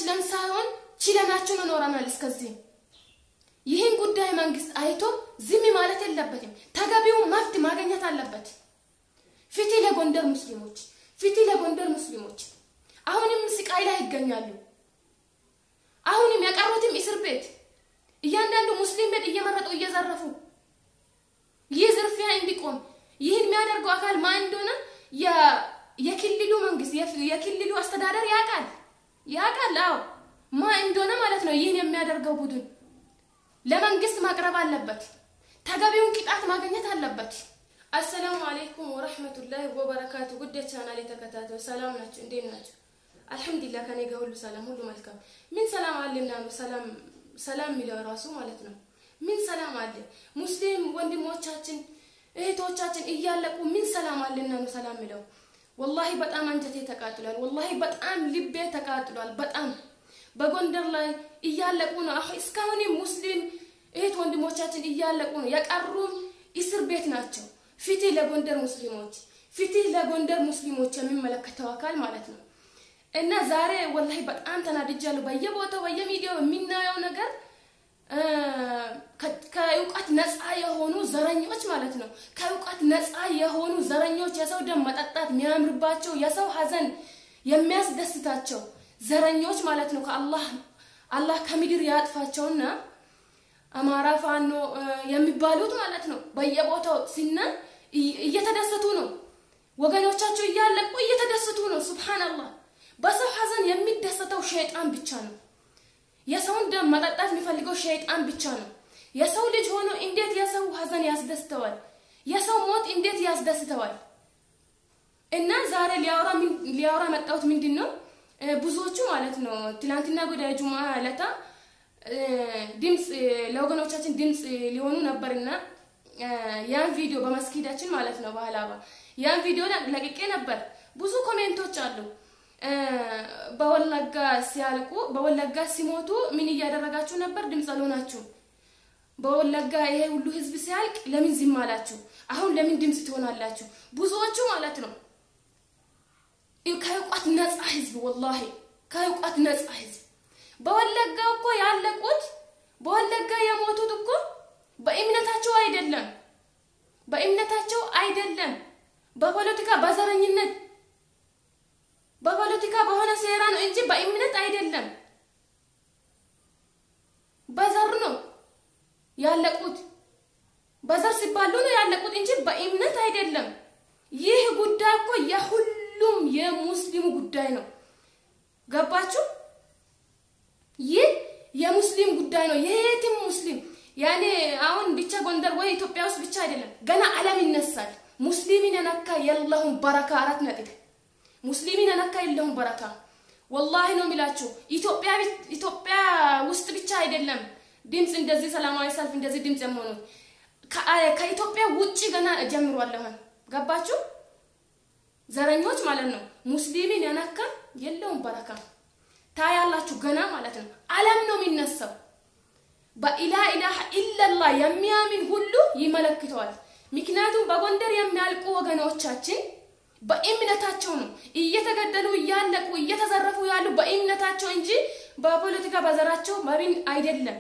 ተቻችለን ሳይሆን ችለናችሁ ኖረናል እስከዚህ። ይህን ጉዳይ መንግስት አይቶ ዝም ማለት የለበትም። ተገቢውን መብት ማግኘት አለበት። ፍትህ ለጎንደር ሙስሊሞች፣ ፍትህ ለጎንደር ሙስሊሞች። አሁንም ስቃይ ላይ ይገኛሉ። አሁንም የቀሩትም እስር ቤት እያንዳንዱ ሙስሊም ቤት እየመረጡ እየዘረፉ ይህ ዝርፊያ እንዲቆም ይህን የሚያደርገው አካል ማን እንደሆነ የክልሉ መንግስት የክልሉ አስተዳደር ያውቃል ያውቃል። አዎ ማን እንደሆነ ማለት ነው። ይህን የሚያደርገው ቡድን ለመንግስት ማቅረብ አለበት። ተገቢውን ቅጣት ማግኘት አለበት። አሰላሙ አለይኩም ወረህመቱላሂ ወበረካቱ። ውድ ቻናል የተከታተሉ ሰላም ናቸው? እንዴት ናቸው? አልሐምዱሊላህ ከኔ ጋር ሁሉ ሰላም፣ ሁሉ መልካም። ምን ሰላም አለና ነው ሰላም ሰላም የሚለው ራሱ ማለት ነው። ምን ሰላም አለ? ሙስሊም ወንድሞቻችን እህቶቻችን እያለቁ ምን ሰላም አለና ነው ሰላም የሚለው? ወላሂ በጣም አንጀቴ ተቃጥሏል። ወላሂ በጣም ልቤ ተቃጥሏል። በጣም በጎንደር ላይ እያለቁ ነው። አሁን እስካሁንም ሙስሊም እህት ወንድሞቻችን እያለቁ ነው። የቀሩም እስር ቤት ናቸው። ፍትህ ለጎንደር ሙስሊሞች፣ ፍትህ ለጎንደር ሙስሊሞች የሚመለከተው አካል ማለት ነው። እና ዛሬ ወላሂ በጣም ተናድጃለሁ። በየቦታው በየሚዲያው የምናየው ነገር ከእውቀት ነፃ የሆኑ ዘረኞች ማለት ነው። ከእውቀት ነፃ የሆኑ ዘረኞች የሰው ደም መጠጣት የሚያምርባቸው የሰው ሀዘን የሚያስደስታቸው ዘረኞች ማለት ነው። ከአላህ አላህ ከምድር ያጥፋቸውና አማራ ፋኖ የሚባሉት ማለት ነው። በየቦታው ሲና እየተደሰቱ ነው። ወገኖቻቸው እያለቁ እየተደሰቱ ነው። ሱብሃንአላህ። በሰው ሀዘን የሚደሰተው ሸይጣን ብቻ ነው። የሰውን ደም መጠጣት የሚፈልገው ሸይጣን ብቻ ነው። የሰው ልጅ ሆኖ እንዴት የሰው ሀዘን ያስደስተዋል? የሰው ሞት እንዴት ያስደስተዋል? እና ዛሬ ሊያወራ ሊያወራ መጣሁት ምንድን ነው ብዙዎቹ ማለት ነው ትላንትና ጉዳይ ጁማ ዕለታ ድምፅ ለወገኖቻችን ድምፅ ሊሆኑ ነበርና ያን ቪዲዮ በመስጊዳችን ማለት ነው በሀላባ ያን ቪዲዮ ለቅቄ ነበር። ብዙ ኮሜንቶች አሉ። በወለጋ ሲያልቁ በወለጋ ሲሞቱ ምን እያደረጋችሁ ነበር? ድምፅ አልሆናችሁም። በወለጋ ይሄ ሁሉ ህዝብ ሲያልቅ ለምን ዝም አላችሁ? አሁን ለምን ድምፅ ትሆናላችሁ? ብዙዎቹ ማለት ነው ከእውቀት ነፃ ህዝብ ወላሂ ከእውቀት ነፃ ህዝብ በወለጋ እኮ ያለቁት በወለጋ የሞቱት እኮ በእምነታቸው አይደለም፣ በእምነታቸው አይደለም፣ በፖለቲካ በዘረኝነት በፖለቲካ በሆነ ሴራ ነው እንጂ በእምነት አይደለም። በዘር ነው ያለቁት፣ በዘር ሲባሉ ነው ያለቁት እንጂ በእምነት አይደለም። ይህ ጉዳይ እኮ የሁሉም የሙስሊሙ ጉዳይ ነው። ገባችሁ? ይህ የሙስሊም ጉዳይ ነው። የየትም ሙስሊም ያኔ አሁን ብቻ ጎንደር ወይ ኢትዮጵያ ውስጥ ብቻ አይደለም፣ ገና ዓለም ይነሳል። ሙስሊምን የነካ የለሁም በረካ አራት ነጥብ ሙስሊምን የነካ የለውም በረካ። ወላሂ ነው የሚላችሁ። ኢትዮጵያ ኢትዮጵያ ውስጥ ብቻ አይደለም ድምፅ እንደዚህ ሰላማዊ ሰልፍ እንደዚህ ድምፅ የመሆኑት ከኢትዮጵያ ውጭ ገና ጀምሯል። አሁን ገባችሁ? ዘረኞች ማለት ነው። ሙስሊምን የነካ የለውም በረካ ታያላችሁ ገና ማለት ነው። ዓለም ነው የሚነሳው። በኢላ ኢላሃ ኢለላህ የሚያምን ሁሉ ይመለክተዋል። ምክንያቱም በጎንደር የሚያልቁ ወገኖቻችን በእምነታቸው ነው እየተገደሉ እያለቁ እየተዘረፉ ያሉ በእምነታቸው እንጂ በፖለቲካ በዘራቸው መሪን አይደለም።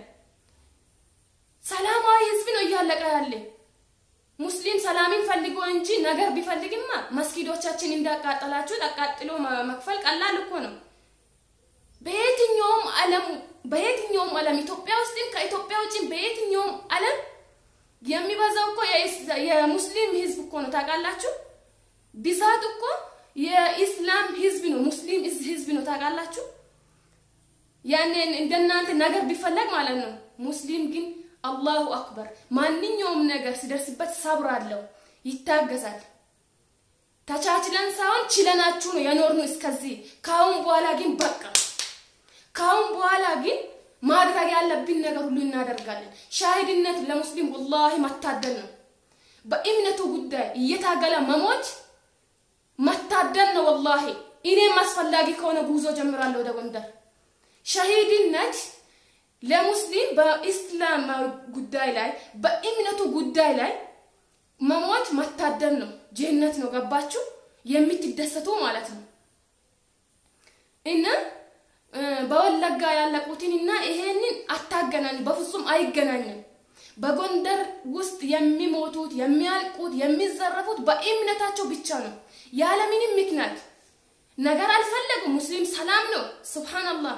ሰላማዊ ህዝብ ነው እያለቀ ያለ። ሙስሊም ሰላምን ፈልጎ እንጂ ነገር ቢፈልግማ መስጊዶቻችን እንዳቃጠላችሁ አቃጥሎ መክፈል ቀላል እኮ ነው። በየትኛውም ዓለም በየትኛውም ዓለም ኢትዮጵያ ውስጥም ከኢትዮጵያ ውጭም በየትኛውም ዓለም የሚበዛው እኮ የሙስሊም ህዝብ እኮ ነው። ታውቃላችሁ? ብዛት እኮ የኢስላም ህዝብ ነው፣ ሙስሊም ህዝብ ነው። ታውቃላችሁ? ያኔ እንደናንተ ነገር ቢፈለግ ማለት ነው። ሙስሊም ግን አላሁ አክበር ማንኛውም ነገር ሲደርስበት ሰብር አለው፣ ይታገሳል። ተቻችለን ሳይሆን ችለናችሁ ነው የኖርነው እስከዚህ። ካሁን በኋላ ግን በቃ ካሁን በኋላ ግን ማድረግ ያለብን ነገር ሁሉ እናደርጋለን። ሻሂድነት ለሙስሊም ወላሂ መታደል ነው። በእምነቱ ጉዳይ እየታገለ መሞት መታደል ነው። ወላሂ እኔም አስፈላጊ ከሆነ ጉዞ ጀምራለሁ ወደ ጎንደር። ሻሂድነት ለሙስሊም በኢስላማዊ ጉዳይ ላይ በእምነቱ ጉዳይ ላይ መሞት መታደል ነው፣ ጀነት ነው። ገባችሁ? የምትደሰቱ ማለት ነው እና በወለጋ ያለቁትን እና ይሄንን አታገናኝ፣ በፍጹም አይገናኝም። በጎንደር ውስጥ የሚሞቱት የሚያልቁት የሚዘረፉት በእምነታቸው ብቻ ነው፣ ያለምንም ምክንያት ነገር አልፈለጉም። ሙስሊም ሰላም ነው። ሱብሃንአላህ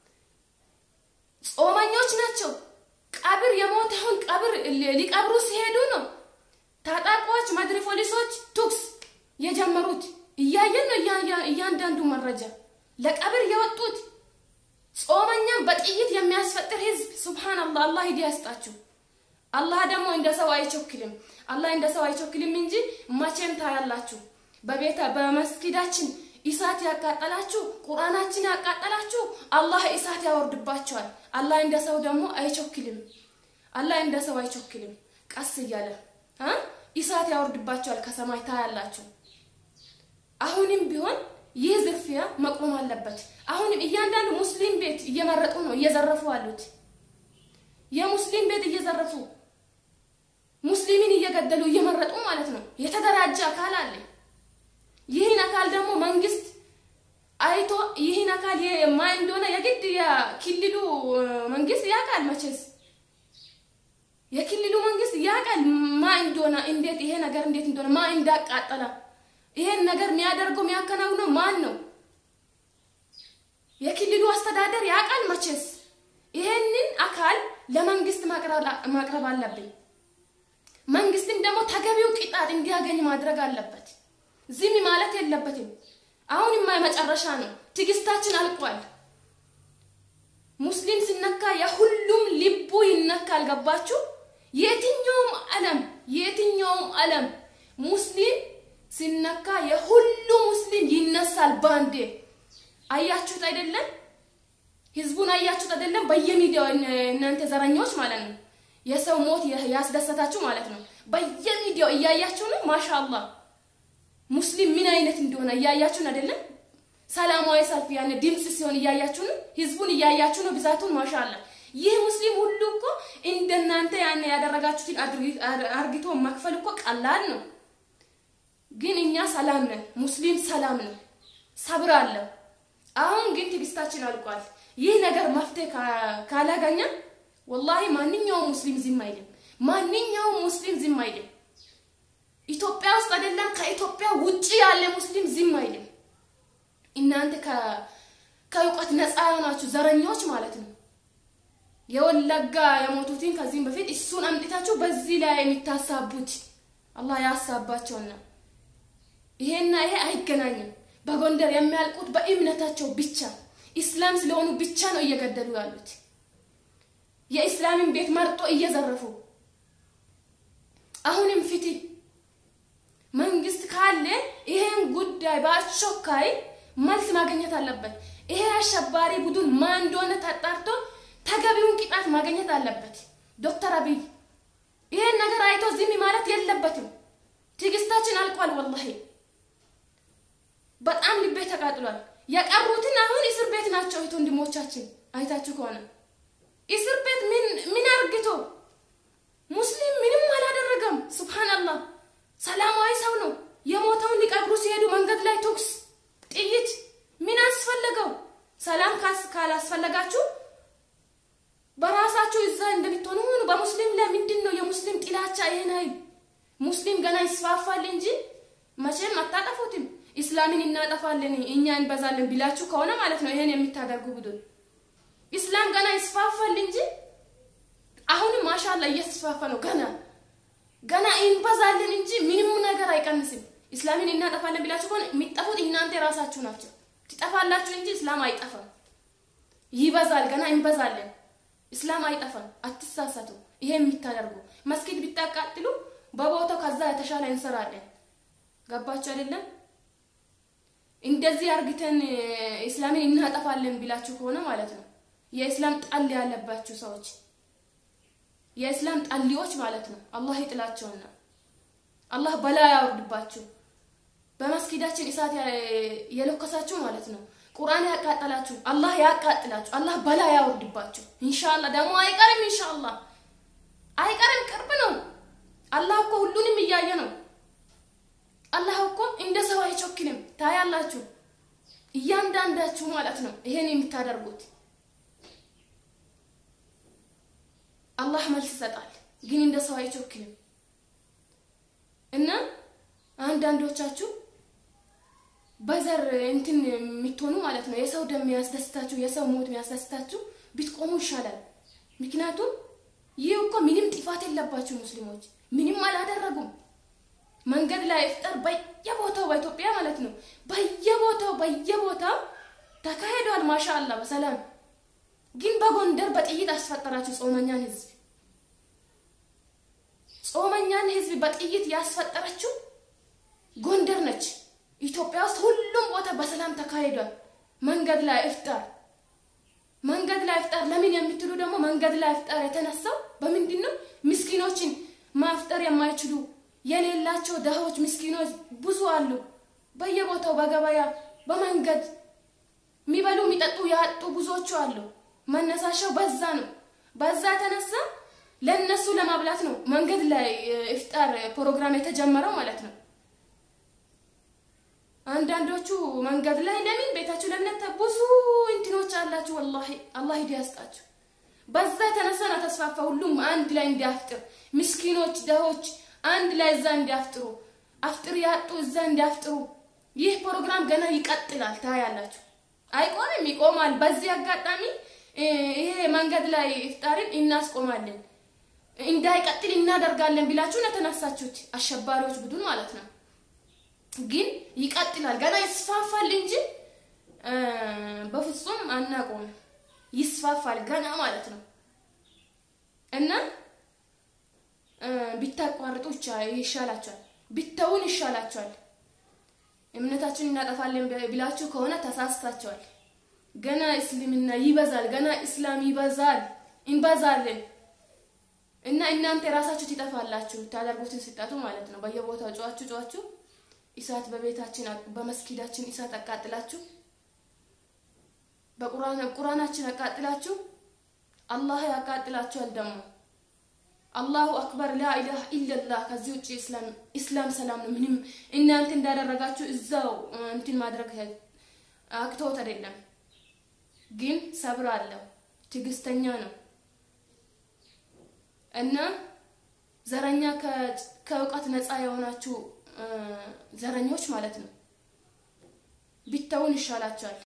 ጾመኞች ናቸው። ቀብር የሞተውን ቀብር ሊቀብሩ ሲሄዱ ነው ታጣቂዎች መድሪ ፖሊሶች ቱክስ የጀመሩት። እያየን ነው እያንዳንዱ መረጃ ለቀብር የወጡት ጾመኛም በጥይት የሚያስፈጥር ህዝብ ሱብሃንአላህ። አላህ ሂዳያ ያስጣችሁ። አላህ ደግሞ እንደ ሰው አይቸክልም። አላህ እንደ ሰው አይቸክልም እንጂ መቼም ታያላችሁ። በቤተ በመስጊዳችን እሳት ያቃጠላችሁ፣ ቁርአናችን ያቃጠላችሁ አላህ እሳት ያወርድባቸዋል። አላህ እንደ ሰው ደግሞ አይቸክልም። አላህ እንደ ሰው አይቸክልም። ቀስ እያለ እሳት ያወርድባቸዋል ከሰማይ ታያላችሁ። አሁንም ቢሆን ይህ ዝርፊያ መቆም አለበት። አሁንም እያንዳንዱ ሙስሊም ቤት እየመረጡ ነው እየዘረፉ አሉት። የሙስሊም ቤት እየዘረፉ ሙስሊምን እየገደሉ እየመረጡ ማለት ነው። የተደራጀ አካል አለ። ይህን አካል ደግሞ መንግስት አይቶ ይህን አካል ማ እንደሆነ የግድ የክልሉ መንግስት ያውቃል። መቼስ የክልሉ መንግስት ያውቃል ማ እንደሆነ እንዴት ይሄ ነገር እንዴት እንደሆነ ማ እንዳቃጠለ ይሄን ነገር የሚያደርገው የሚያከናውነው ማን ነው? የክልሉ አስተዳደር ያውቃል። መቼስ ይሄንን አካል ለመንግስት ማቅረብ አለብን። መንግስትን ደግሞ ተገቢው ቅጣት እንዲያገኝ ማድረግ አለበት። ዝም ማለት የለበትም። አሁንማ የመጨረሻ ነው። ትዕግስታችን አልቋል። ሙስሊም ሲነካ የሁሉም ልቡ ይነካል። ገባችሁ? የትኛውም ዓለም የትኛውም ዓለም ሙስሊም ሲነካ የሁሉ ሙስሊም ይነሳል ባንዴ። አያችሁት አይደለም? ህዝቡን አያችሁት አይደለም? በየሚዲያው እናንተ ዘረኞች ማለት ነው የሰው ሞት ያስደሰታችሁ ማለት ነው። በየሚዲያው እያያችሁ ነው። ማሻአላህ ሙስሊም ምን አይነት እንደሆነ እያያችሁን አይደለም? ሰላማዊ ሰልፍ ያነ ድምጽ ሲሆን እያያችሁ ነው። ህዝቡን እያያችሁ ነው ብዛቱን። ማሻአላህ ይህ ሙስሊም ሁሉ እኮ እንደናንተ ያነ ያደረጋችሁትን አርግቶ መክፈል እኮ ቀላል ነው። ግን እኛ ሰላም ነን። ሙስሊም ሰላም ነው፣ ሰብር አለ። አሁን ግን ትዕግስታችን አልቋል። ይህ ነገር መፍትሄ ካላገኘ ወላሂ ማንኛውም ሙስሊም ዝም አይልም። ማንኛውም ሙስሊም ዝም አይልም። ኢትዮጵያ ውስጥ አይደለም ከኢትዮጵያ ውጪ ያለ ሙስሊም ዝም አይልም። እናንተ ከእውቀት ነፃ የሆናችሁ ዘረኞች ማለት ነው። የወለጋ የሞቱትን ከዚህም በፊት እሱን አምጥታችሁ በዚህ ላይ የሚታሳቡት አላህ ያሳባቸውና ይሄና ይሄ አይገናኝም። በጎንደር የሚያልቁት በእምነታቸው ብቻ ኢስላም ስለሆኑ ብቻ ነው እየገደሉ ያሉት። የኢስላምን ቤት መርጦ እየዘረፉ አሁንም ፍትህ መንግስት ካለ ይሄን ጉዳይ በአስቸኳይ መልስ ማግኘት አለበት። ይሄ አሸባሪ ቡድን ማን እንደሆነ ተጣርቶ ተገቢውን ቅጣት ማግኘት አለበት። ዶክተር አብይ ይሄን ነገር አይቶ ዝም ማለት የለበትም። ትዕግስታችን አልቋል። ወላሂ በጣም ልቤ ተቃጥሏል። የቀሩትን አሁን እስር ቤት ናቸው። እህት ወንድሞቻችን አይታችሁ ከሆነ እስር ቤት ምን ምን አርግቶ ሙስሊም ምንም አላደረገም። ሱብሃንአላህ ሰላማዊ ሰው ነው። የሞተውን ሊቀብሩ ሲሄዱ መንገድ ላይ ተኩስ፣ ጥይት ምን አስፈለገው? ሰላም ካላስፈለጋችሁ በራሳችሁ እዛ እንደምትሆኑ ሁኑ። በሙስሊም ላይ ምንድን ነው የሙስሊም ጥላቻ? ይሄን አይል ሙስሊም ገና ይስፋፋል እንጂ መቼም አታጠፉትም። ኢስላምን እናጠፋለን እኛ እንበዛለን ቢላችሁ ከሆነ ማለት ነው ይሄን የምታደርጉ ቡድን ኢስላም ገና ይስፋፋል እንጂ አሁንም ማሻላ እየተስፋፋ ነው። ገና ገና እንበዛለን እንጂ ምንም ነገር አይቀንስም። ኢስላምን እናጠፋለን ቢላችሁ ከሆነ የሚጠፉት እናንተ ራሳችሁ ናቸው። ትጠፋላችሁ እንጂ ኢስላም አይጠፋም። ይበዛል፣ ገና እንበዛለን። ኢስላም አይጠፋም። አትሳሳቱ። ይሄ የምታደርጉ መስጊድ ቢታቃጥሉ በቦታው ከዛ የተሻለ እንሰራለን። ገባችሁ አይደለም? እንደዚህ አርግተን ኢስላምን እናጠፋለን ቢላችሁ ከሆነ ማለት ነው የኢስላም ጣል ያለባችሁ ሰዎች የኢስላም ጣሊዎች ማለት ነው። አላህ ይጥላቸውና አላህ በላ ያወርድባችሁ። በመስጊዳችን እሳት የለኮሳችሁ ማለት ነው። ቁርአን ያቃጠላችሁ አላህ ያቃጥላችሁ። አላህ በላ ያወርድባችሁ። ኢንሻአላህ ደግሞ አይቀርም። ኢንሻአላህ አይቀርም፣ ቅርብ ነው። አላህ እኮ ሁሉንም እያየ ነው። አላህ እኮ እንደ ሰው አይቾክልም። ታያላችሁ። እያንዳንዳችሁ ማለት ነው ይሄን የምታደርጉት አላህ መልስ ይሰጣል፣ ግን እንደ ሰው አይቾክልም። እና አንዳንዶቻችሁ በዘር እንትን የምትሆኑ ማለት ነው የሰው ደም የሚያስደስታችሁ የሰው ሞት የሚያስደስታችሁ ብትቆሙ ይሻላል። ምክንያቱም ይህ እኮ ምንም ጥፋት የለባችሁ ሙስሊሞች ምንም አላደረጉም። መንገድ ላይ ኢፍጣር በየቦታው በኢትዮጵያ ማለት ነው በየቦታው በየቦታው ተካሂዷል። ማሻአላ በሰላም ግን በጎንደር በጥይት አስፈጠራችሁ ጾመኛን ህዝብ ጾመኛን ህዝብ በጥይት ያስፈጠረችው ጎንደር ነች። ኢትዮጵያ ውስጥ ሁሉም ቦታ በሰላም ተካሂዷል። መንገድ ላይ ኢፍጣር መንገድ ላይ ኢፍጣር ለምን የምትሉ ደግሞ መንገድ ላይ ኢፍጣር የተነሳው በምንድን ነው? ምስኪኖችን ማፍጠር የማይችሉ የሌላቸው ደሃዎች ምስኪኖች ብዙ አሉ። በየቦታው በገበያ በመንገድ የሚበሉ የሚጠጡ ያጡ ብዙዎቹ አሉ። መነሳሻው በዛ ነው። በዛ የተነሳ ለነሱ ለማብላት ነው መንገድ ላይ ኢፍጣር ፕሮግራም የተጀመረው ማለት ነው። አንዳንዶቹ መንገድ ላይ ለምን ቤታችሁ ለምን ብዙ እንትኖች አላችሁ። ወላሂ አላህ ሂዳያ ያስጣችሁ። በዛ የተነሳ ነው ተስፋፋ። ሁሉም አንድ ላይ እንዲያፍጥር ምስኪኖች፣ ደሆች አንድ ላይ እዛ እንዲያፍጥሩ አፍጥር ያጡ እዛ እንዲያፍጥሩ። ይህ ፕሮግራም ገና ይቀጥላል። ታያላችሁ። አይቆምም፣ ይቆማል። በዚህ አጋጣሚ ይሄ መንገድ ላይ ኢፍጣርን እናስቆማለን እንዳይቀጥል እናደርጋለን ብላችሁ ነው የተነሳችሁት፣ አሸባሪዎች ቡድን ማለት ነው። ግን ይቀጥላል፣ ገና ይስፋፋል እንጂ በፍጹም አናቆም። ይስፋፋል ገና ማለት ነው እና ቢታቋርጡ ይሻላቸዋል፣ ቢተውን ይሻላቸዋል። እምነታችን እናጠፋለን ብላችሁ ከሆነ ተሳስታቸዋል። ገና እስልምና ይበዛል፣ ገና እስላም ይበዛል፣ እንበዛለን እና እናንተ የራሳችሁ ትጠፋላችሁ። ታደርጉትን ስጠቱ ማለት ነው። በየቦታው ጨዋችሁ ጨዋችሁ እሳት በቤታችን በመስጊዳችን እሳት አቃጥላችሁ በቁርአናችን አቃጥላችሁ አላህ ያቃጥላችኋል። ደግሞ አላሁ አክበር ላኢላህ ኢለላህ። ከዚህ ውጭ ኢስላም ሰላም ነው። ምንም እናንተ እንዳደረጋችሁ እዛው እንትን ማድረግ አቅቶት አይደለም፣ ግን ሰብር አለው፣ ትዕግስተኛ ነው እና ዘረኛ ከእውቀት ነፃ የሆናችሁ ዘረኞች ማለት ነው ቢተውን ይሻላቸዋል።